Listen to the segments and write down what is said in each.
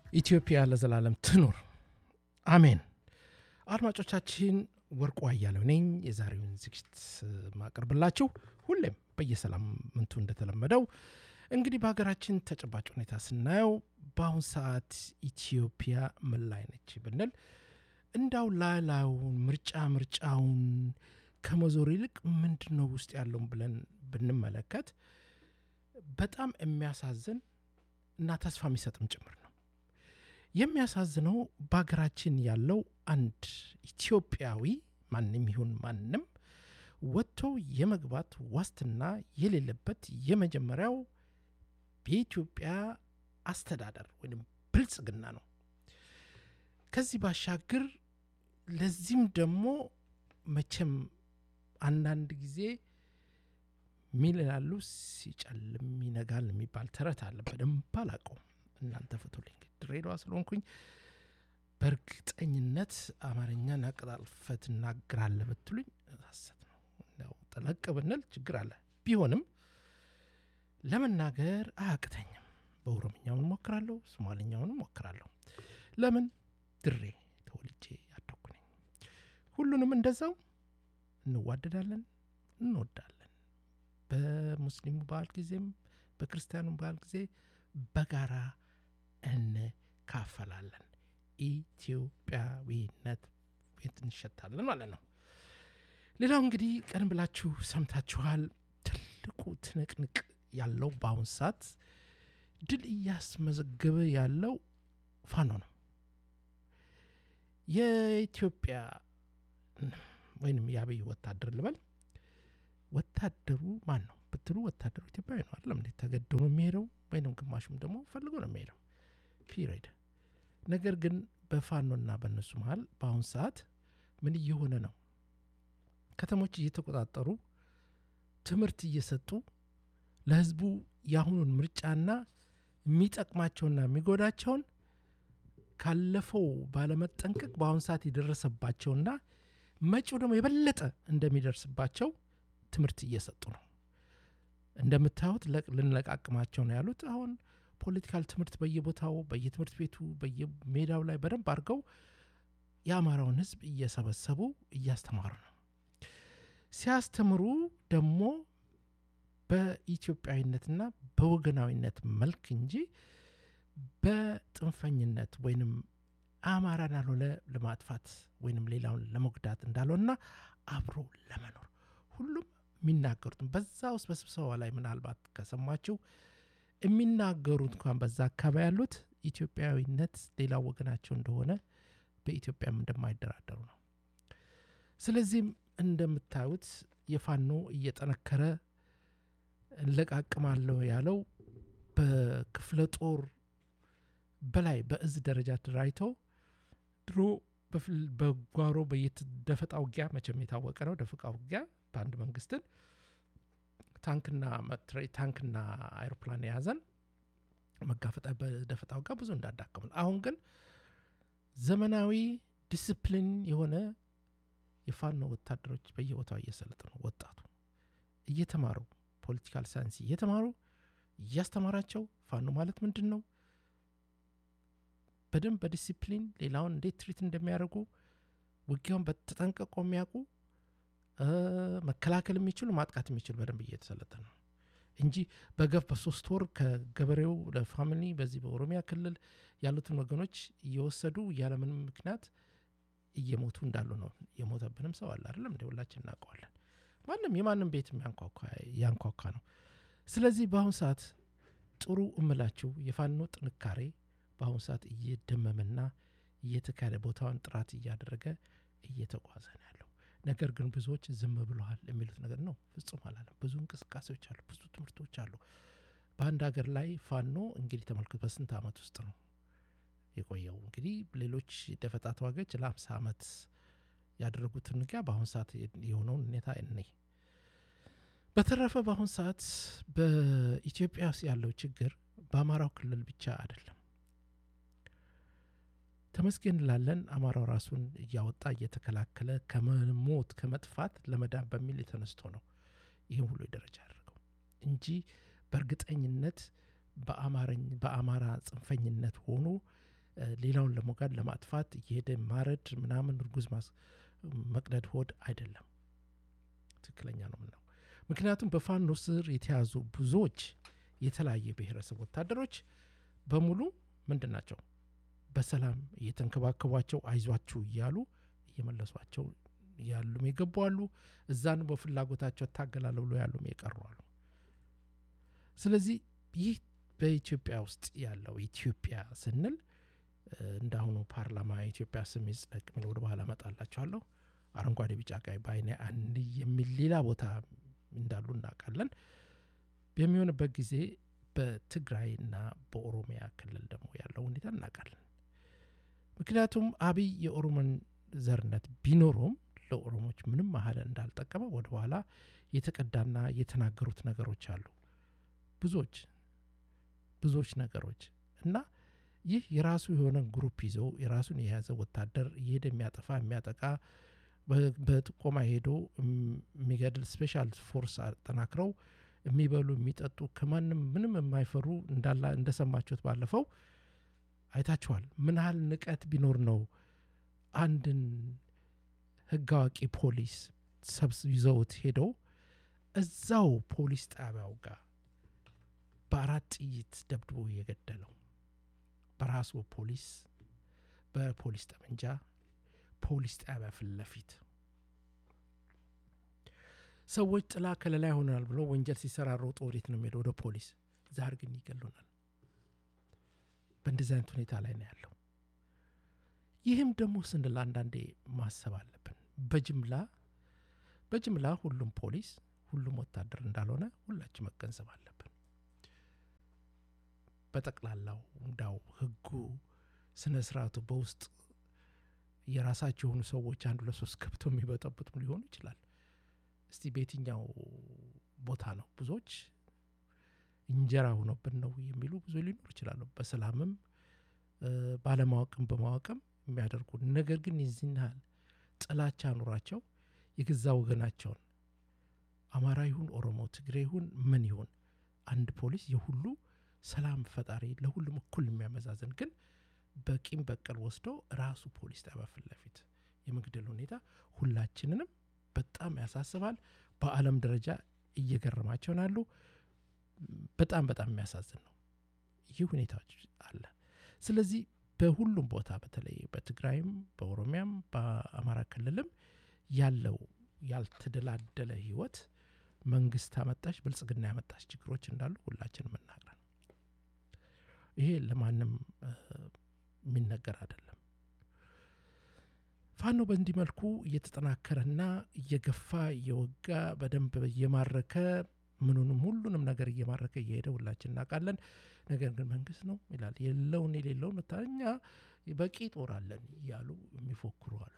ኢትዮጵያ ለዘላለም ትኑር፣ አሜን። አድማጮቻችን ወርቁ አያሌው ነኝ። የዛሬውን ዝግጅት ማቀርብላችሁ ሁሌም በየሳምንቱ እንደተለመደው እንግዲህ በሀገራችን ተጨባጭ ሁኔታ ስናየው በአሁን ሰዓት ኢትዮጵያ ምን ላይ ነች ብንል እንዳው ላላውን ምርጫ ምርጫውን ከመዞር ይልቅ ምንድን ነው ውስጥ ያለውን ብለን ብንመለከት በጣም የሚያሳዝን እና ተስፋ የሚሰጥም ጭምር ነው። የሚያሳዝነው በሀገራችን ያለው አንድ ኢትዮጵያዊ ማንም ይሁን ማንም ወጥቶ የመግባት ዋስትና የሌለበት የመጀመሪያው የኢትዮጵያ አስተዳደር ወይም ብልጽግና ነው። ከዚህ ባሻገር ለዚህም ደግሞ መቼም አንዳንድ ጊዜ ሚል ይላሉ ሲጨልም ይነጋል የሚባል ተረት አለ። በደንብ አላውቀውም፣ እናንተ ፍቱልኝ። ድሬዳዋ ስለሆንኩኝ በእርግጠኝነት አማርኛን አቀላጥፈህ ትናገራለህ ብትሉኝ ሐሰት ነው። ያው ጠለቅ ብንል ችግር አለ። ቢሆንም ለመናገር አያቅተኝም። በኦሮምኛውን ሞክራለሁ፣ ሶማልኛውን ሞክራለሁ። ለምን ድሬ ተወልጄ ያደኩ ነኝ። ሁሉንም እንደዛው እንዋደዳለን፣ እንወዳለን። በሙስሊሙ በዓል ጊዜም በክርስቲያኑ በዓል ጊዜ በጋራ እንካፈላለን። ኢትዮጵያዊነት ቤት እንሸታለን ማለት ነው። ሌላው እንግዲህ ቀደም ብላችሁ ሰምታችኋል። ትልቁ ትንቅንቅ ያለው በአሁን ሰዓት ድል እያስመዘገበ ያለው ፋኖ ነው። የኢትዮጵያ ወይንም የአብይ ወታደር ልበል ወታደሩ ማን ነው ብትሉ ወታደሩ ኢትዮጵያዊ ነው አይደለም እንዴ? ተገዶ ነው የሚሄደው ወይንም ግማሹም ደግሞ ፈልጎ ነው የሚሄደው ፒሪድ። ነገር ግን በፋኖና በእነሱ መሀል በአሁን ሰዓት ምን እየሆነ ነው? ከተሞች እየተቆጣጠሩ ትምህርት እየሰጡ ለህዝቡ የአሁኑን ምርጫና የሚጠቅማቸውና የሚጎዳቸውን ካለፈው ባለመጠንቀቅ በአሁን ሰዓት የደረሰባቸውና መጪው ደግሞ የበለጠ እንደሚደርስባቸው ትምህርት እየሰጡ ነው። እንደምታዩት ልንለቃቅማቸው ነው ያሉት። አሁን ፖለቲካል ትምህርት በየቦታው በየትምህርት ቤቱ በየሜዳው ላይ በደንብ አድርገው የአማራውን ህዝብ እየሰበሰቡ እያስተማሩ ነው። ሲያስተምሩ ደግሞ በኢትዮጵያዊነትና በወገናዊነት መልክ እንጂ በጥንፈኝነት ወይንም አማራን ያልሆነ ለማጥፋት ወይንም ሌላውን ለመጉዳት እንዳልሆነና አብሮ ለመኖር ሁሉም የሚናገሩትም በዛ ውስጥ በስብሰባ ላይ ምናልባት ከሰማችሁ የሚናገሩት እንኳን በዛ አካባቢ ያሉት ኢትዮጵያዊነት ሌላው ወገናቸው እንደሆነ በኢትዮጵያም እንደማይደራደሩ ነው። ስለዚህም እንደምታዩት የፋኖ እየጠነከረ እንለቃቅማለሁ ያለው በክፍለ ጦር በላይ በእዝ ደረጃ ተደራጅተው ድሮ በጓሮ በየደፈጣ ውጊያ መቼም የታወቀ ነው። ደፈጣ ውጊያ በአንድ መንግስትን ታንክና ታንክና አይሮፕላን የያዘን መጋፈጣ በደፈጣ ውጊያ ብዙ እንዳዳከሙን፣ አሁን ግን ዘመናዊ ዲስፕሊን የሆነ የፋኖ ወታደሮች በየቦታው እየሰለጠኑ ወጣቱ እየተማሩ ፖለቲካል ሳይንስ እየተማሩ እያስተማራቸው ፋኖ ማለት ምንድን ነው በደንብ በዲሲፕሊን ሌላውን እንዴት ትሪት እንደሚያደርጉ ውጊያውን በተጠንቀቆ የሚያውቁ መከላከል የሚችሉ ማጥቃት የሚችሉ በደንብ እየተሰለጠነ ነው እንጂ በገፍ በሶስት ወር ከገበሬው ለፋሚሊ በዚህ በኦሮሚያ ክልል ያሉትን ወገኖች እየወሰዱ ያለምንም ምክንያት እየሞቱ እንዳሉ ነው። የሞተብንም ሰው አለ አይደለም እንደ ሁላችን እናውቀዋለን። ማንም የማንም ቤት ያንኳኳ ነው። ስለዚህ በአሁኑ ሰዓት ጥሩ እምላችሁ የፋኖ ጥንካሬ በአሁኑ ሰዓት እየደመመና እየተካሄደ ቦታውን ጥራት እያደረገ እየተጓዘ ነው ያለው። ነገር ግን ብዙዎች ዝም ብለዋል የሚሉት ነገር ነው። ፍጹም አላለም። ብዙ እንቅስቃሴዎች አሉ፣ ብዙ ትምህርቶች አሉ። በአንድ ሀገር ላይ ፋኖ እንግዲህ ተመልክቶ በስንት ዓመት ውስጥ ነው የቆየው? እንግዲህ ሌሎች ደፈጣ ተዋጊዎች ለአምሳ ዓመት ያደረጉትን ውጊያ በአሁኑ ሰዓት የሆነውን ሁኔታ እኔ በተረፈ በአሁኑ ሰዓት በኢትዮጵያ ውስጥ ያለው ችግር በአማራው ክልል ብቻ አይደለም። ተመስገን እንላለን። አማራው ራሱን እያወጣ እየተከላከለ ከመሞት ከመጥፋት ለመዳን በሚል የተነስቶ ነው ይህም ሁሉ ደረጃ ያደርገው እንጂ በእርግጠኝነት በአማራ ጽንፈኝነት ሆኖ ሌላውን ለሞጋድ ለማጥፋት እየሄደ ማረድ ምናምን እርጉዝ መቅደድ ሆድ አይደለም። ትክክለኛ ነው ምነው። ምክንያቱም በፋኖ ስር የተያዙ ብዙዎች የተለያየ ብሔረሰብ ወታደሮች በሙሉ ምንድን ናቸው? በሰላም እየተንከባከቧቸው አይዟችሁ እያሉ እየመለሷቸው ያሉም የገቡ አሉ። እዛን በፍላጎታቸው እታገላለሁ ብሎ ያሉም የቀሩ አሉ። ስለዚህ ይህ በኢትዮጵያ ውስጥ ያለው ኢትዮጵያ ስንል እንዳሁኑ ፓርላማ የኢትዮጵያ ስም ይጽደቅ የሚል ወደ በኋላ እመጣላችኋለሁ። አረንጓዴ፣ ቢጫ፣ ቀይ በአይነ አንድ የሚል ሌላ ቦታ እንዳሉ እናውቃለን። በሚሆንበት ጊዜ በትግራይና በኦሮሚያ ክልል ደግሞ ያለው ሁኔታ እናውቃለን። ምክንያቱም አብይ የኦሮሞን ዘርነት ቢኖረውም ለኦሮሞች ምንም ያህል እንዳልጠቀመ ወደ በኋላ የተቀዳና የተናገሩት ነገሮች አሉ። ብዙዎች ብዙዎች ነገሮች እና ይህ የራሱ የሆነ ግሩፕ ይዞ የራሱን የያዘ ወታደር እየሄደ የሚያጠፋ የሚያጠቃ በጥቆማ ሄዶ የሚገድል ስፔሻል ፎርስ አጠናክረው የሚበሉ የሚጠጡ ከማንም ምንም የማይፈሩ እንዳላ እንደሰማችሁት ባለፈው አይታችኋል። ምን ያህል ንቀት ቢኖር ነው አንድን ሕግ አዋቂ ፖሊስ ሰብስ ይዘውት ሄደው እዛው ፖሊስ ጣቢያው ጋር በአራት ጥይት ደብድቦ የገደለው በራሱ ፖሊስ በፖሊስ ጠመንጃ ፖሊስ ጣቢያ ፊት ለፊት ሰዎች ጥላ ከለላ ይሆናል ብሎ ወንጀል ሲሰራ ሮጦ ወዴት ነው የሚሄደው? ወደ ፖሊስ። ዛር ግን ይገሉናል። በእንደዚህ አይነት ሁኔታ ላይ ነው ያለው። ይህም ደግሞ ስንል አንዳንዴ ማሰብ አለብን። በጅምላ በጅምላ ሁሉም ፖሊስ ሁሉም ወታደር እንዳልሆነ ሁላችን መገንዘብ አለብን። በጠቅላላው እንዳው ህጉ ስነ ስርዓቱ በውስጥ የራሳቸው የሆኑ ሰዎች አንዱ ለሶስት ገብተው የሚበጠብጡም ሊሆኑ ይችላል። እስቲ በየትኛው ቦታ ነው ብዙዎች እንጀራ ሆኖብን ነው የሚሉ ብዙ ሊኖሩ ይችላሉ። በሰላምም ባለማወቅም በማወቅም የሚያደርጉ ነገር ግን የዚህን ያህል ጥላቻ ኑሯቸው የገዛ ወገናቸውን አማራ ይሁን ኦሮሞ፣ ትግሬ ይሁን ምን ይሁን አንድ ፖሊስ የሁሉ ሰላም ፈጣሪ ለሁሉም እኩል የሚያመዛዝን ግን በቂም በቀል ወስዶ ራሱ ፖሊስ ጣቢያ ፊት ለፊት የመግደል ሁኔታ ሁላችንንም በጣም ያሳስባል። በዓለም ደረጃ እየገረማቸው ናሉ። በጣም በጣም የሚያሳዝን ነው። ይህ ሁኔታዎች አለ። ስለዚህ በሁሉም ቦታ በተለይ በትግራይም፣ በኦሮሚያም፣ በአማራ ክልልም ያለው ያልተደላደለ ህይወት መንግስት አመጣሽ ብልጽግና ያመጣሽ ችግሮች እንዳሉ ሁላችንም እናውቃለን። ይሄ ለማንም የሚነገር አይደለም። ፋኖ በእንዲህ መልኩ እየተጠናከረና እየገፋ እየወጋ በደንብ እየማረከ ምኑንም ሁሉንም ነገር እየማረከ እየሄደ ሁላችን እናውቃለን። ነገር ግን መንግስት ነው ይላል የለውን የሌለውን እኛ በቂ ጦር አለን እያሉ የሚፎክሩ አሉ።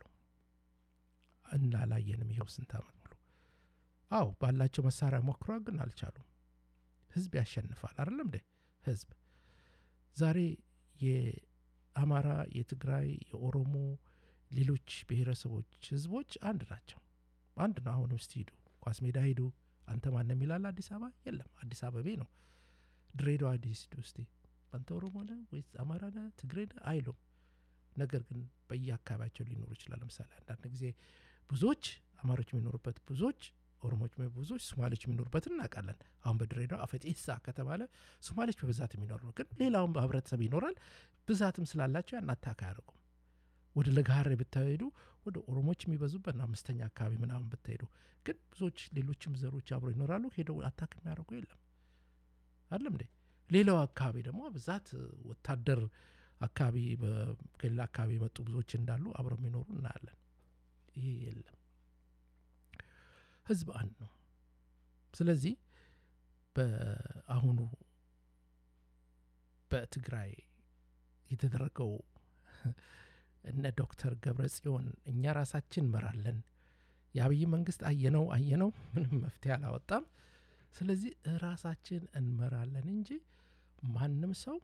እናላየንም ይኸው ስንት ዓመት ሙሉ። አዎ ባላቸው መሳሪያ ሞክሯ፣ ግን አልቻሉም። ህዝብ ያሸንፋል አይደለም እንዴ? ህዝብ ዛሬ የአማራ፣ የትግራይ፣ የኦሮሞ ሌሎች ብሔረሰቦች ህዝቦች አንድ ናቸው። አንድ ነው። አሁንም እስቲ ሂዱ ኳስ ሜዳ ሂዱ። አንተ ማንም ይላል አዲስ አበባ የለም። አዲስ አበቤ ነው። ድሬዳዋ አዲስ ሂዱ እስቲ አንተ ኦሮሞ ነህ ወይስ አማራ ነህ ትግሬ ነህ አይሉም። ነገር ግን በየአካባቢያቸው ሊኖሩ ይችላል። ለምሳሌ አንዳንድ ጊዜ ብዙዎች አማሮች የሚኖሩበት ብዙዎች ኦሮሞች ብዙዎች ሶማሌዎች የሚኖሩበት እናውቃለን። አሁን በድሬዳዋ አፈጤሳ ከተባለ ሶማሌዎች በብዛት የሚኖሩ ነው። ግን ሌላውም ህብረተሰብ ይኖራል። ብዛትም ስላላቸው ያን አታክ አያደርጉም። ወደ ለጋሀሬ ብታሄዱ ወደ ኦሮሞች የሚበዙበት ነው። አምስተኛ አካባቢ ምናምን ብትሄዱ ግን ብዙዎች ሌሎችም ዘሮች አብሮ ይኖራሉ። ሄደው አታክ የሚያደርጉ የለም አይደለም እንዴ? ሌላው አካባቢ ደግሞ ብዛት ወታደር አካባቢ ከሌላ አካባቢ የመጡ ብዙዎች እንዳሉ አብረው የሚኖሩ እናያለን። ይሄ የለም። ህዝብ አንድ ነው። ስለዚህ በአሁኑ በትግራይ የተደረገው እነ ዶክተር ገብረ ጽዮን እኛ ራሳችን እንመራለን፣ የአብይ መንግስት አየነው አየነው ምንም መፍትሄ አላወጣም። ስለዚህ ራሳችን እንመራለን እንጂ ማንም ሰው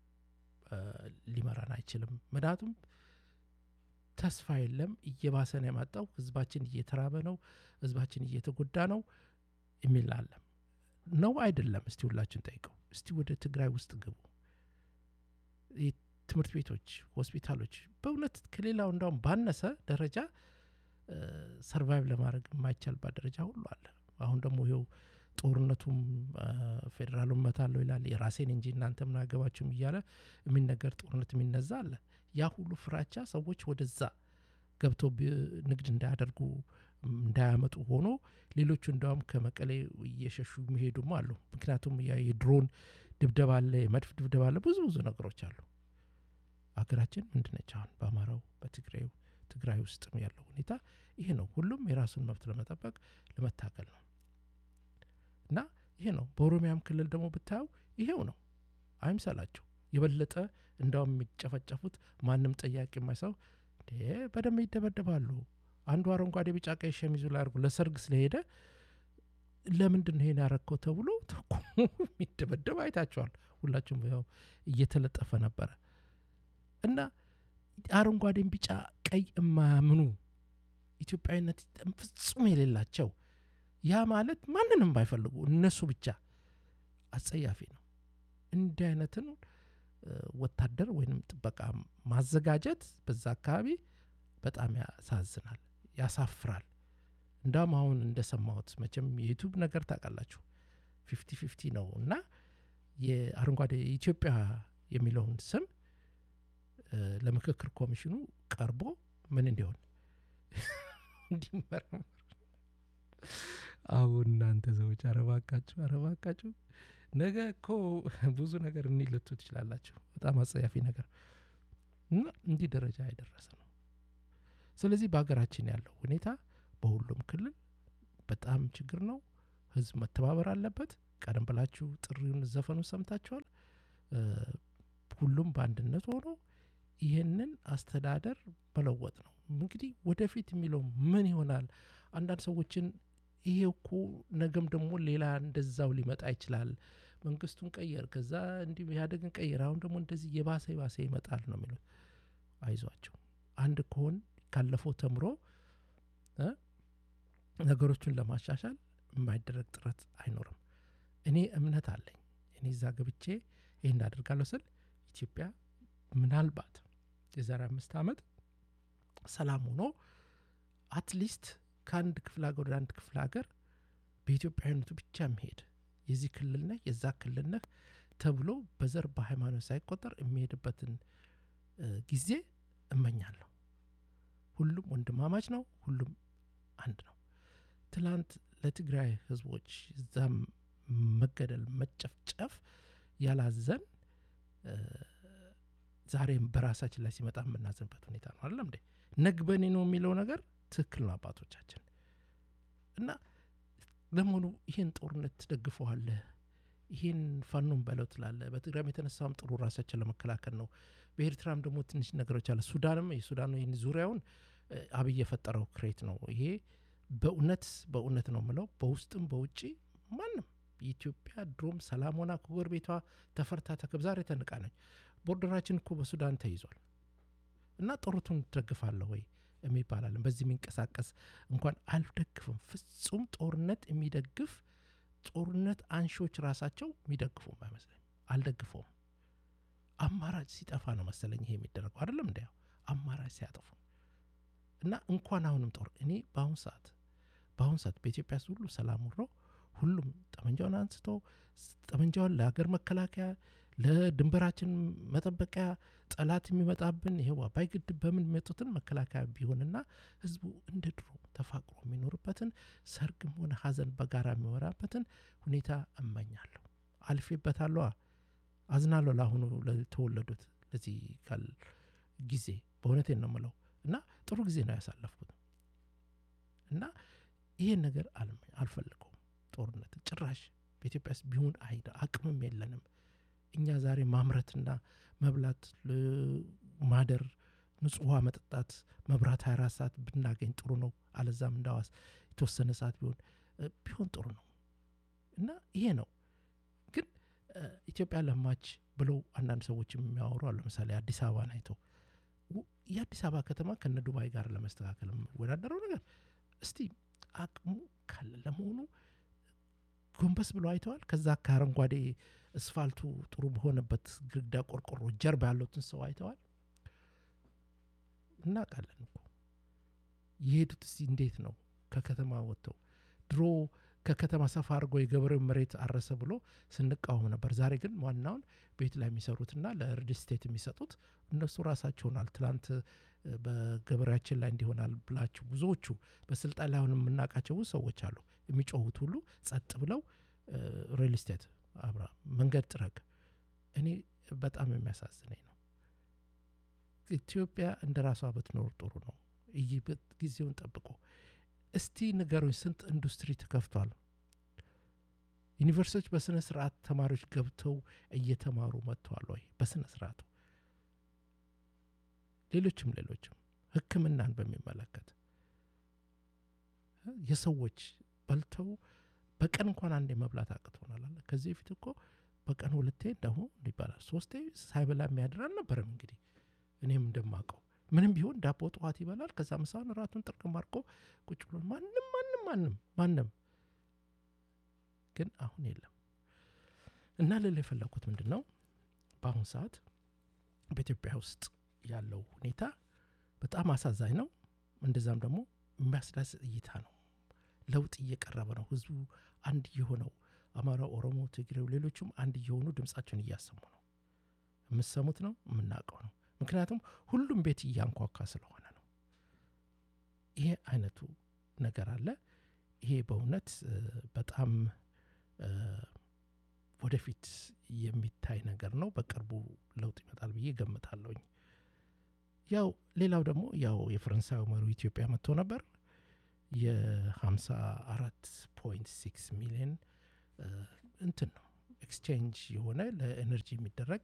ሊመራን አይችልም። ምክንያቱም ተስፋ የለም፣ እየባሰ ነው የመጣው። ህዝባችን እየተራበ ነው፣ ህዝባችን እየተጎዳ ነው የሚል አለም ነው አይደለም? እስቲ ሁላችን ጠይቀው። እስቲ ወደ ትግራይ ውስጥ ግቡ፣ ትምህርት ቤቶች፣ ሆስፒታሎች በእውነት ከሌላው እንዳውም ባነሰ ደረጃ ሰርቫይቭ ለማድረግ የማይቻልባት ደረጃ ሁሉ አለ። አሁን ደግሞ ይኸው ጦርነቱም ፌዴራሉን መታለው ይላል የራሴን እንጂ እናንተ ምን አገባችሁም እያለ የሚነገር ጦርነት የሚነዛ አለ። ያ ሁሉ ፍራቻ ሰዎች ወደዛ ገብተው ንግድ እንዳያደርጉ እንዳያመጡ ሆኖ ሌሎቹ እንዲያውም ከመቀሌ እየሸሹ የሚሄዱም አሉ። ምክንያቱም የድሮን ድብደባ አለ፣ የመድፍ ድብደባ አለ፣ ብዙ ብዙ ነገሮች አሉ። ሀገራችን ምንድነች አሁን በአማራው በትግራዩ ትግራይ ውስጥም ያለው ሁኔታ ይሄ ነው። ሁሉም የራሱን መብት ለመጠበቅ ለመታገል ነው እና ይሄ ነው። በኦሮሚያም ክልል ደግሞ ብታየው ይሄው ነው። አይምሰላቸው የበለጠ እንዳውም የሚጨፈጨፉት ማንም ጠያቂ የማይሰው በደንብ ይደበደባሉ። አንዱ አረንጓዴ ቢጫ ቀይ ሸሚዙ ላይ አድርጎ ለሰርግ ስለሄደ ለምንድን ነው ይሄን ያረግከው ተብሎ ተኩሞ የሚደበደብ አይታቸዋል። ሁላችሁም ያው እየተለጠፈ ነበረ እና አረንጓዴን ቢጫ ቀይ የማያምኑ ኢትዮጵያዊነት ፍጹም የሌላቸው ያ ማለት ማንንም ባይፈልጉ እነሱ ብቻ አጸያፊ ነው። እንዲህ አይነትን ወታደር ወይንም ጥበቃ ማዘጋጀት በዛ አካባቢ በጣም ያሳዝናል፣ ያሳፍራል። እንዳውም አሁን እንደሰማሁት መቼም የዩቱብ ነገር ታውቃላችሁ ፊፍቲ ፊፍቲ ነው እና የአረንጓዴ ኢትዮጵያ የሚለውን ስም ለምክክር ኮሚሽኑ ቀርቦ ምን እንዲሆን እንዲመረመር አሁን እናንተ ሰዎች አረባካችሁ አረባካችሁ ነገ እኮ ብዙ ነገር እኒ ልቱ ትችላላችሁ። በጣም አጸያፊ ነገር እና እንዲህ ደረጃ የደረሰ ነው። ስለዚህ በሀገራችን ያለው ሁኔታ በሁሉም ክልል በጣም ችግር ነው። ህዝብ መተባበር አለበት። ቀደም ብላችሁ ጥሪውን ዘፈኑ ሰምታችኋል። ሁሉም በአንድነት ሆኖ ይህንን አስተዳደር መለወጥ ነው። እንግዲህ ወደፊት የሚለው ምን ይሆናል? አንዳንድ ሰዎችን ይሄ እኮ ነገም ደግሞ ሌላ እንደዛው ሊመጣ ይችላል። መንግስቱን ቀየር፣ ከዛ እንዲህ ኢህአዴግን ቀየር፣ አሁን ደግሞ እንደዚህ የባሰ የባሰ ይመጣል ነው የሚሉት። አይዟቸው። አንድ ከሆን ካለፈው ተምሮ ነገሮቹን ለማሻሻል የማይደረግ ጥረት አይኖርም። እኔ እምነት አለኝ። እኔ እዛ ገብቼ ይህን አደርጋለሁ ስል ኢትዮጵያ ምናልባት የዛሬ አምስት ዓመት ሰላም ሆኖ አትሊስት ከአንድ ክፍለ ሀገር ወደ አንድ ክፍለ ሀገር በኢትዮጵያዊነቱ ብቻ የሚሄድ የዚህ ክልል ነህ የዛ ክልል ነህ ተብሎ በዘር በሃይማኖት ሳይቆጠር የሚሄድበትን ጊዜ እመኛለሁ። ሁሉም ወንድማማች ነው። ሁሉም አንድ ነው። ትላንት ለትግራይ ህዝቦች እዛም መገደል መጨፍጨፍ ያላዘን ዛሬም በራሳችን ላይ ሲመጣ የምናዘንበት ሁኔታ ነው። አይደለም እንዴ? ነግበኔ ነው የሚለው ነገር ትክክል ነው አባቶቻችን። እና ለመሆኑ ይህን ጦርነት ትደግፈዋለህ? ይህን ፋኖን በለው ትላለህ? በትግራይም የተነሳውም ጥሩ ራሳችን ለመከላከል ነው። በኤርትራም ደግሞ ትንሽ ነገሮች አለ። ሱዳንም የሱዳን ይህን ዙሪያውን አብይ የፈጠረው ክሬት ነው። ይሄ በእውነት በእውነት ነው ምለው በውስጥም በውጭ ማንም የኢትዮጵያ ድሮም ሰላም ሆና ከጎረቤቷ ተፈርታ ተከብ ዛሬ ተንቃ ነች። ቦርደራችን እኮ በሱዳን ተይዟል እና ጦርቱን ትደግፋለህ ወይ የሚባላለን በዚህ የሚንቀሳቀስ እንኳን አልደግፍም። ፍጹም ጦርነት የሚደግፍ ጦርነት አንሺዎች ራሳቸው የሚደግፉም አይመስለኝ። አልደግፈውም። አማራጭ ሲጠፋ ነው መሰለኝ ይሄ የሚደረገው አይደለም እንዲያው አማራጭ ሲያጠፉ እና እንኳን አሁንም ጦር እኔ በአሁን ሰዓት በአሁን ሰዓት በኢትዮጵያ ውስጥ ሁሉ ሰላም ውሮ ሁሉም ጠመንጃውን አንስቶ ጠመንጃውን ለሀገር መከላከያ ለድንበራችን መጠበቂያ ጠላት የሚመጣብን ይሄው አባይ ግድብ በምን የሚመጡትን መከላከያ ቢሆንና ህዝቡ እንደ ድሮ ተፋቅሮ የሚኖርበትን ሰርግም ሆነ ሀዘን በጋራ የሚወራበትን ሁኔታ እመኛለሁ። አልፌበታለሁ። አዝናለሁ ለአሁኑ ለተወለዱት ለዚህ ካል ጊዜ በእውነቴን ነው የምለው እና ጥሩ ጊዜ ነው ያሳለፍኩት እና ይሄን ነገር አልፈልገውም። ጦርነት ጭራሽ በኢትዮጵያ ውስጥ ቢሆን አይደ አቅምም የለንም። እኛ ዛሬ ማምረትና መብላት፣ ማደር፣ ንጹህ ውሃ መጠጣት፣ መብራት 24 ሰዓት ብናገኝ ጥሩ ነው። አለዛም እንዳዋስ የተወሰነ ሰዓት ቢሆን ቢሆን ጥሩ ነው እና ይሄ ነው ግን ኢትዮጵያ ለማች ብለው አንዳንድ ሰዎች የሚያወሩ አሉ። ለምሳሌ አዲስ አበባን አይተው የአዲስ አበባ ከተማ ከነ ዱባይ ጋር ለመስተካከል የሚወዳደረው ነገር እስቲ አቅሙ ካለ ለመሆኑ ጎንበስ ብሎ አይተዋል። ከዛ ከአረንጓዴ እስፋልቱ ጥሩ በሆነበት ግድግዳ ቆርቆሮ ጀርባ ያሉትን ሰው አይተዋል። እናውቃለን እኮ የሄዱት እስቲ እንዴት ነው ከከተማ ወጥተው ድሮ ከከተማ ሰፋ አድርጎ የገበሬው መሬት አረሰ ብሎ ስንቃወም ነበር። ዛሬ ግን ዋናውን ቤት ላይ የሚሰሩትና ለሪል ስቴት የሚሰጡት እነሱ ራሳቸውናል። ትላንት በገበሬያችን ላይ እንዲሆናል ብላችሁ ብዙዎቹ በስልጣን ላይ አሁን የምናውቃቸው ብዙ ሰዎች አሉ። የሚጮሁት ሁሉ ጸጥ ብለው ሪል ስቴት አብራ መንገድ ጥረግ። እኔ በጣም የሚያሳዝነኝ ነው። ኢትዮጵያ እንደ ራሷ ብትኖር ጥሩ ነው። ይህ ጊዜውን ጠብቆ እስቲ ንገሩኝ፣ ስንት ኢንዱስትሪ ተከፍቷል? ዩኒቨርሲቲዎች በስነ ስርዓት ተማሪዎች ገብተው እየተማሩ መጥተዋል ወይ? በስነ ስርዓቱ ሌሎችም ሌሎችም ሕክምናን በሚመለከት የሰዎች በልተው በቀን እንኳን አንዴ መብላት አቅቶናል። አለ ከዚህ በፊት እኮ በቀን ሁለቴ እንደሁ ይባላል ሶስቴ ሳይበላ የሚያድር አልነበረም። እንግዲህ እኔም እንደማውቀው ምንም ቢሆን ዳቦ ጠዋት ይበላል። ከዛ ምሳውን እራቱን ጥርቅም አድርጎ ቁጭ ብሎ ማንም ማንም ማንም ማንም ግን አሁን የለም። እና ልል የፈለኩት ምንድን ነው በአሁኑ ሰዓት በኢትዮጵያ ውስጥ ያለው ሁኔታ በጣም አሳዛኝ ነው። እንደዛም ደግሞ የሚያስዳስጥ እይታ ነው። ለውጥ እየቀረበ ነው። ህዝቡ አንድ የሆነው አማራ፣ ኦሮሞ፣ ትግሬው፣ ሌሎቹም አንድ እየሆኑ ድምጻቸውን እያሰሙ ነው። የምሰሙት ነው፣ የምናውቀው ነው። ምክንያቱም ሁሉም ቤት እያንኳኳ ስለሆነ ነው። ይሄ አይነቱ ነገር አለ። ይሄ በእውነት በጣም ወደፊት የሚታይ ነገር ነው። በቅርቡ ለውጥ ይመጣል ብዬ ገምታለሁኝ። ያው ሌላው ደግሞ ያው የፈረንሳዊ መሪው ኢትዮጵያ መጥቶ ነበር። የ54 ፖይንት 6 ሚሊዮን እንትን ነው ኤክስቼንጅ የሆነ ለኤነርጂ የሚደረግ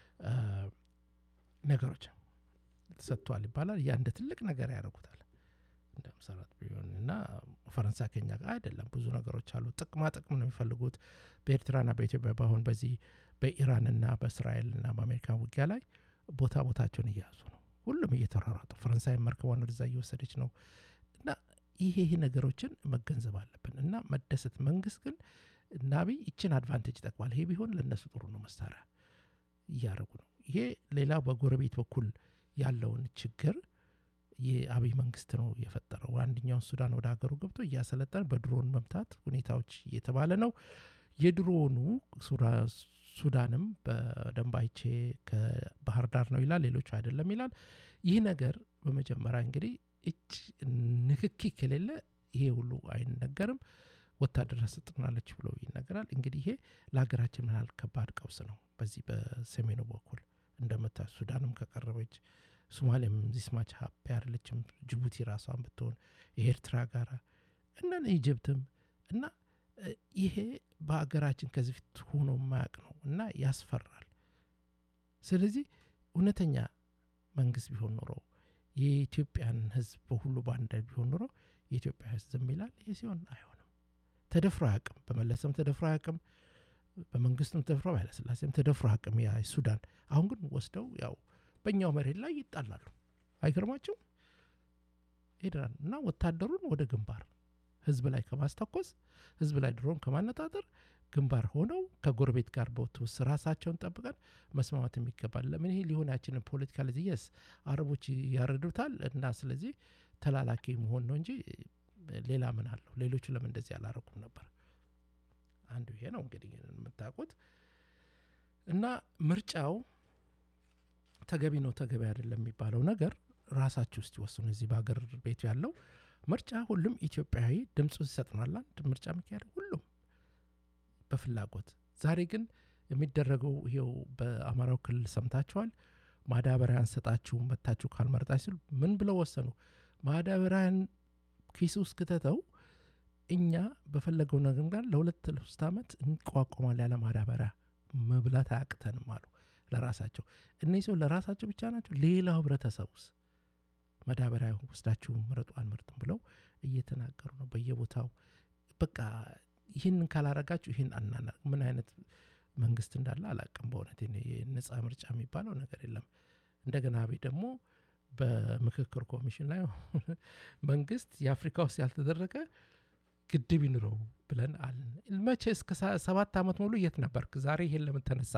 ነገሮች ተሰጥቷል ይባላል። ያ እንደ ትልቅ ነገር ያደርጉታል እንደ አምሳራት ቢሆን እና ፈረንሳይ ከኛ ጋር አይደለም። ብዙ ነገሮች አሉ። ጥቅማ ጥቅም ነው የሚፈልጉት በኤርትራና በኢትዮጵያ በአሁን በዚህ በኢራንና በእስራኤልና በአሜሪካ ውጊያ ላይ ቦታ ቦታቸውን እየያዙ ነው። ሁሉም እየተሯሯጡ ፈረንሳይ መርከቧን ወደዛ እየወሰደች ነው። እና ይሄ ይሄ ነገሮችን መገንዘብ አለብን እና መደሰት። መንግስት ግን እና አብይ ይችን አድቫንቴጅ ይጠቅማል። ይሄ ቢሆን ለእነሱ ጥሩ ነው። መሳሪያ እያደረጉ ነው። ይሄ ሌላ በጎረቤት በኩል ያለውን ችግር የአብይ መንግስት ነው የፈጠረው። አንደኛውን ሱዳን ወደ ሀገሩ ገብቶ እያሰለጠን በድሮን መምታት ሁኔታዎች እየተባለ ነው። የድሮኑ ሱዳንም በደንብ አይቼ ከባህር ዳር ነው ይላል፣ ሌሎቹ አይደለም ይላል። ይህ ነገር በመጀመሪያ እንግዲህ እጅ ንክኪ ከሌለ ይሄ ሁሉ አይነገርም። ወታደር ስጥናለች ብሎ ይነገራል። እንግዲህ ይሄ ለሀገራችን ምን ያህል ከባድ ቀውስ ነው። በዚህ በሰሜኑ በኩል እንደምታ ሱዳንም ከቀረበች ሶማሊያም ዚስማች ሀቢ አይደለችም። ጅቡቲ ራሷን ብትሆን የኤርትራ ጋራ እና ኢጅፕትም እና ይሄ በሀገራችን ከዚህ ፊት ሆኖ የማያውቅ ነው እና ያስፈራል። ስለዚህ እውነተኛ መንግስት ቢሆን ኖሮ የኢትዮጵያን ሕዝብ በሁሉ በአንድ ቢሆን ኖሮ የኢትዮጵያ ሕዝብ ዝም ይላል። ይህ ሲሆን አይሆንም። ተደፍሮ አያውቅም። በመለሰም ተደፍሮ አያውቅም። በመንግስቱም ተደፍሮ ኃይለሥላሴም ተደፍሮ አያውቅም። ያ ሱዳን አሁን ግን ወስደው ያው በእኛው መሬት ላይ ይጣላሉ። አይገርማችሁም? ሄደናል እና ወታደሩን ወደ ግንባር ህዝብ ላይ ከማስተኮስ ህዝብ ላይ ድሮን ከማነጣጠር ግንባር ሆነው ከጎረቤት ጋር በውትውስ ራሳቸውን ጠብቀን መስማማት የሚገባል። ለምን ይሄ ሊሆን አይችልም? ፖለቲካ ለዚህ የስ አረቦች ያረዱታል እና ስለዚህ ተላላኪ መሆን ነው እንጂ ሌላ ምን አለው? ሌሎቹ ለምን እንደዚህ አላረጉም ነበር? አንዱ ይሄ ነው እንግዲህ የምታውቁት እና ምርጫው ተገቢ ነው ተገቢ አይደለም የሚባለው ነገር ራሳችሁ ውስጥ ይወስኑ። እዚህ በሀገር ቤቱ ያለው ምርጫ ሁሉም ኢትዮጵያዊ ድምፁን ይሰጥናል። አንድ ምርጫ የሚካሄድ ሁሉም በፍላጎት ዛሬ ግን የሚደረገው ይሄው በአማራው ክልል ሰምታችኋል። ማዳበሪያ አንሰጣችሁም መታችሁ ካልመረጣች ሲሉ ምን ብለው ወሰኑ? ማዳበሪያን ኪስ ውስጥ ክተተው እኛ በፈለገው ነገር ጋር ለሁለት ለሶስት ዓመት እንቋቋማል ያለ ማዳበሪያ መብላት አያቅተንም አሉ ለራሳቸው። እነዚህ ሰው ለራሳቸው ብቻ ናቸው። ሌላው ህብረተሰቡስ ማዳበሪያ ወስዳችሁ ምረጡ አንመርጥም ብለው እየተናገሩ ነው በየቦታው በቃ ይህንን ካላረጋችሁ ይህን አናና ምን አይነት መንግስት እንዳለ አላቅም። በእውነት የነጻ ምርጫ የሚባለው ነገር የለም። እንደገና አብይ ደግሞ በምክክር ኮሚሽን ላይ መንግስት የአፍሪካ ውስጥ ያልተደረገ ግድብ ይኑረው ብለን አልን። መቼ እስከ ሰ- ሰባት ዓመት ሙሉ የት ነበርክ? ዛሬ ይሄን ለምን ተነሳ?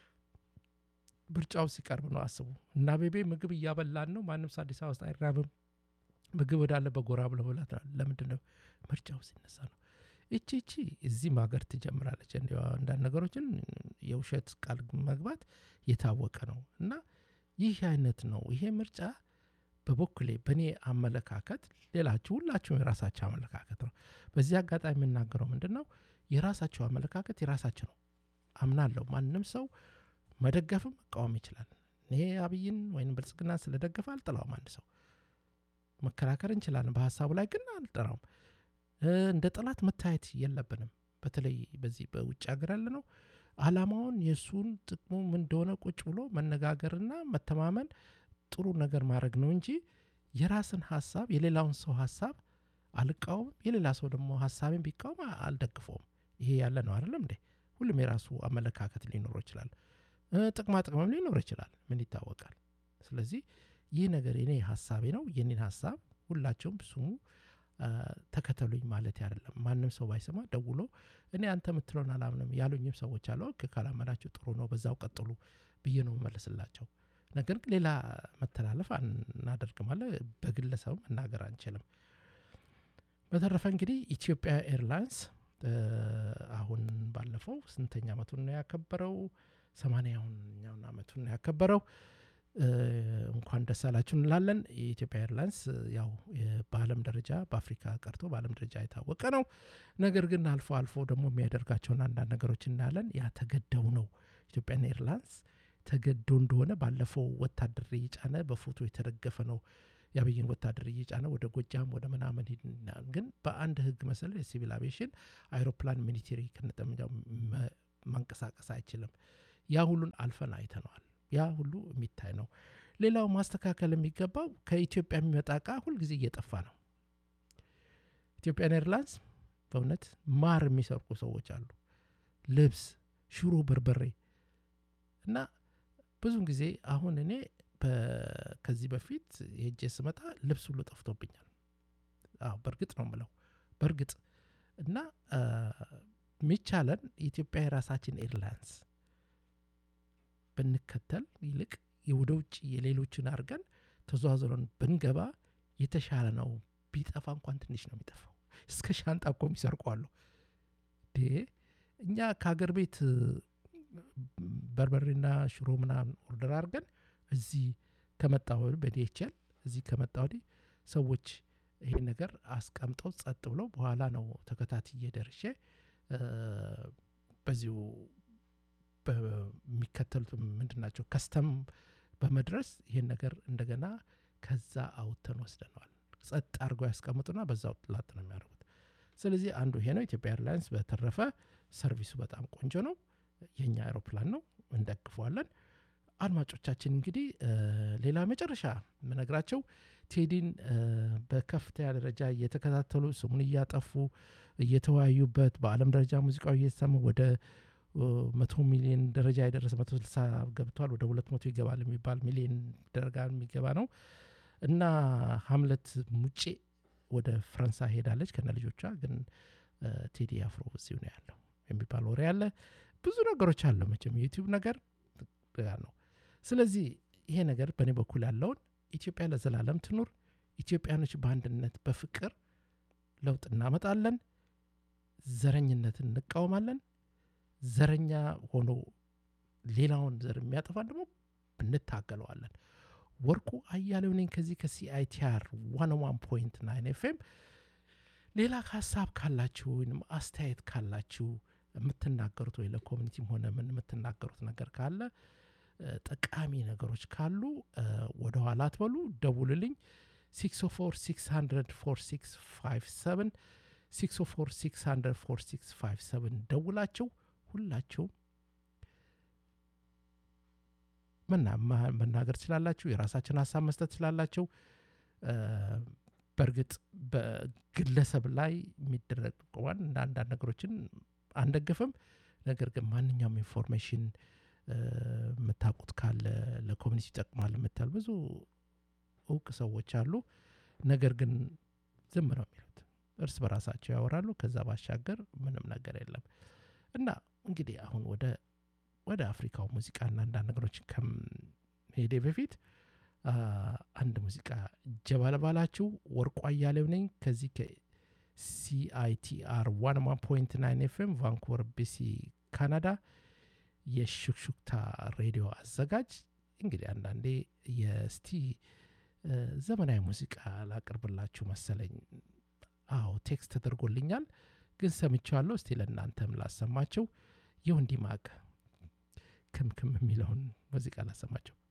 ምርጫው ሲቀርብ ነው አስቡ። እና ቤቤ ምግብ እያበላን ነው። ማንም ሰው አዲስ አበባ ውስጥ አይራብም። ምግብ ወዳለበት ጎራ ብለው ብላት ለምንድን ነው ምርጫው ሲነሳ ነው። እቺ እቺ እዚህም ሀገር ትጀምራለች። እንዲያው አንዳንድ ነገሮችን የውሸት ቃል መግባት የታወቀ ነው እና ይህ አይነት ነው። ይሄ ምርጫ በበኩሌ በእኔ አመለካከት፣ ሌላችሁ ሁላችሁም የራሳቸው አመለካከት ነው። በዚህ አጋጣሚ የምናገረው ምንድን ነው የራሳቸው አመለካከት የራሳቸው ነው አምናለሁ። ማንም ሰው መደገፍም መቃወም ይችላል። ይሄ አብይን ወይም ብልጽግና ስለደገፈ አልጠላውም። አንድ ሰው መከራከር እንችላለን በሀሳቡ ላይ ግን አልጠራውም። እ፣ እንደ ጠላት መታየት የለብንም። በተለይ በዚህ በውጭ ሀገር ያለ ነው አላማውን የእሱን ጥቅሙ ምን እንደሆነ ቁጭ ብሎ መነጋገርና መተማመን ጥሩ ነገር ማድረግ ነው እንጂ የራስን ሀሳብ የሌላውን ሰው ሀሳብ አልቃወምም። የሌላ ሰው ደግሞ ሀሳብን ቢቃወም አ- አልደግፈውም። ይሄ ያለ ነው አይደለም እንዴ? ሁሉም የራሱ አመለካከት ሊኖረው ይችላል። እ፣ ጥቅማ ጥቅምም ሊኖር ይችላል። ምን ይታወቃል? ስለዚህ ይህ ነገር የኔ ሀሳቤ ነው። የኔን ሀሳብ ሁላቸውም ስሙ፣ አ፣ ተከተሉኝ ማለት አይደለም። ማንም ሰው ባይሰማ ደውሎ እኔ አንተ የምትለውን አላምንም ያሉኝም ሰዎች አሉ። ኦኬ ካላመናችሁ ጥሩ ነው፣ በዛው ቀጥሉ ብዬ ነው መመለስላቸው። ነገር ግን ሌላ መተላለፍ አናደርግም አለ በግለሰቡ መናገር አንችልም። በተረፈ እንግዲህ ኢትዮጵያ ኤርላይንስ እ፣ አሁን ባለፈው ስንተኛ ዓመቱን ነው ያከበረው? ሰማንያኛውን ዓመቱን ነው ያከበረው። እ፣ እንኳን ደስ አላችሁ እንላለን። የኢትዮጵያ ኤርላይንስ እ፣ ያው የ- በዓለም ደረጃ በአፍሪካ ቀርቶ በዓለም ደረጃ የታወቀ ነው። ነገር ግን አልፎ አልፎ ደግሞ የሚያደርጋቸውን አንዳንድ ነገሮች እናያለን። ያ ተገደው ነው ኢትዮጵያን ኤርላይንስ ተገዶ እንደሆነ ባለፈው ወታደር እየጫነ በፎቶ የተደገፈ ነው የአብይን ወታደር እየጫነ ወደ ጎጃም ወደ ምናምን ሂድና ግን በአንድ ህግ መሰረት የሲቪል አቪዬሽን አይሮፕላን ሚሊቴሪ ከነጠመንጃው መ- መንቀሳቀስ አይችልም። ያ ሁሉን አልፈን አይተነዋል። ያ ሁሉ የሚታይ ነው። ሌላው ማስተካከል የሚገባው ከኢትዮጵያ የሚመጣ እቃ ሁልጊዜ እየጠፋ ነው። ኢትዮጵያን ኤርላይንስ በእውነት ማር የሚሰርቁ ሰዎች አሉ። ልብስ፣ ሽሮ፣ በርበሬ እና ብዙን ጊዜ አሁን እኔ በ- ከዚህ በፊት ሄጄ ስመጣ ልብስ ሁሉ ጠፍቶብኛል። አዎ በእርግጥ ነው የምለው በእርግጥ እና አ፣ የሚቻለን የኢትዮጵያ የራሳችን ኤርላይንስ ብንከተል ይልቅ ወደ ውጭ የሌሎችን አድርገን ተዘዋዝረን ብንገባ የተሻለ ነው። ቢጠፋ እንኳን ትንሽ ነው የሚጠፋው። እስከ ሻንጣ እኮ የሚሰርቋሉ። እኛ ከሀገር ቤት እ፣ በርበሬና ሽሮ ምናምን ኦርደር አድርገን እዚህ ከመጣ ወዲህ በዲኤችኤል እዚህ ከመጣ ወዲህ ሰዎች ይሄን ነገር አስቀምጠው ጸጥ ብለው በኋላ ነው ተከታትዬ ደርሼ እ፣ በዚሁ በሚከተሉት ምንድን ናቸው ከስተም በመድረስ ይሄን ነገር እንደገና ከዛ አውጥተን ወስደነዋል። ጸጥ አድርገው ያስቀምጡና በዛው ላጥ ነው የሚያደርጉት። ስለዚህ አንዱ ይሄ ነው። ኢትዮጵያ ኤርላይንስ በተረፈ ሰርቪሱ በጣም ቆንጆ ነው። የኛ አይሮፕላን ነው፣ እንደግፈዋለን። አድማጮቻችን እንግዲህ እ፣ ሌላ መጨረሻ የምነግራቸው ቴዲን እ፣ በከፍተኛ ደረጃ እየተከታተሉ ስሙን እያጠፉ እየተወያዩበት በዓለም ደረጃ ሙዚቃው እየተሰማ ወደ እ፣ መቶ ሚሊዮን ደረጃ የደረሰ መቶ ስልሳ ገብቷል። ወደ ሁለት መቶ ይገባል የሚባል ሚሊዮን ደረጃ የሚገባ ነው እና ሀምለት ሙጬ ወደ ፈረንሳይ ሄዳለች ከነ ልጆቿ። ግን እ፣ ቴዲ አፍሮ እዚሁ ነው ያለው የሚባል ወሬ አለ። ብዙ ነገሮች አለ መቼም የዩቲዩብ ነገር ያ ነው። ስለዚህ ይሄ ነገር በእኔ በኩል ያለውን ኢትዮጵያ ለዘላለም ትኑር። ኢትዮጵያኖች በአንድነት በፍቅር ለውጥ እናመጣለን። ዘረኝነትን እንቃወማለን። ዘረኛ ሆኖ ሌላውን ዘር የሚያጠፋን ደግሞ እንታገለዋለን። ወርቁ አያሌው ነኝ ከዚህ ከሲአይቲአር ዋን ዋን ፖይንት ናይን ኤፍኤም። ሌላ ሀሳብ ካላችሁ ወይም አስተያየት ካላችሁ የምትናገሩት ወይ ለኮሚኒቲም ሆነ ምን የምትናገሩት ነገር ካለ እ፣ ጠቃሚ ነገሮች ካሉ እ፣ ወደኋላ አትበሉ፣ ደውልልኝ 604 600 4657 604 600 4657 ደውላችሁ ሁላችሁም መና- ማ- መናገር ትችላላችሁ። የራሳችን ሀሳብ መስጠት ትችላላችሁ። እ፣ በእርግጥ በግለሰብ ላይ የሚደረግ ቆማን እንደ አንዳንድ ነገሮችን አንደግፍም። ነገር ግን ማንኛውም ኢንፎርሜሽን እ፣ የምታውቁት ካለ ለኮሚኒቲ ይጠቅማል የምታል ብዙ እውቅ ሰዎች አሉ። ነገር ግን ዝም ነው የሚሉት። እርስ በራሳቸው ያወራሉ። ከዛ ባሻገር ምንም ነገር የለም እና እንግዲህ አሁን ወደ ወደ አፍሪካው ሙዚቃና አንዳንድ ነገሮች ከመሄዴ በፊት አ፣ አንድ ሙዚቃ ጀባ ልባላችሁ። ወርቁ አያሌው ነኝ ከዚህ ከሲአይቲአር ዋን ዋን ፖይንት ናይን ኤፍኤም ቫንኩቨር ቢሲ ካናዳ የሹክሹክታ ሬዲዮ አዘጋጅ። እንግዲህ አንዳንዴ የስቲ እ፣ ዘመናዊ ሙዚቃ ላቅርብላችሁ መሰለኝ። አዎ ቴክስት ተደርጎልኛል፣ ግን ሰምቼዋለሁ። እስቲ ለእናንተም ላሰማቸው። የወንዲ ማቅ ክምክም የሚለውን ሙዚቃ ላሰማቸው።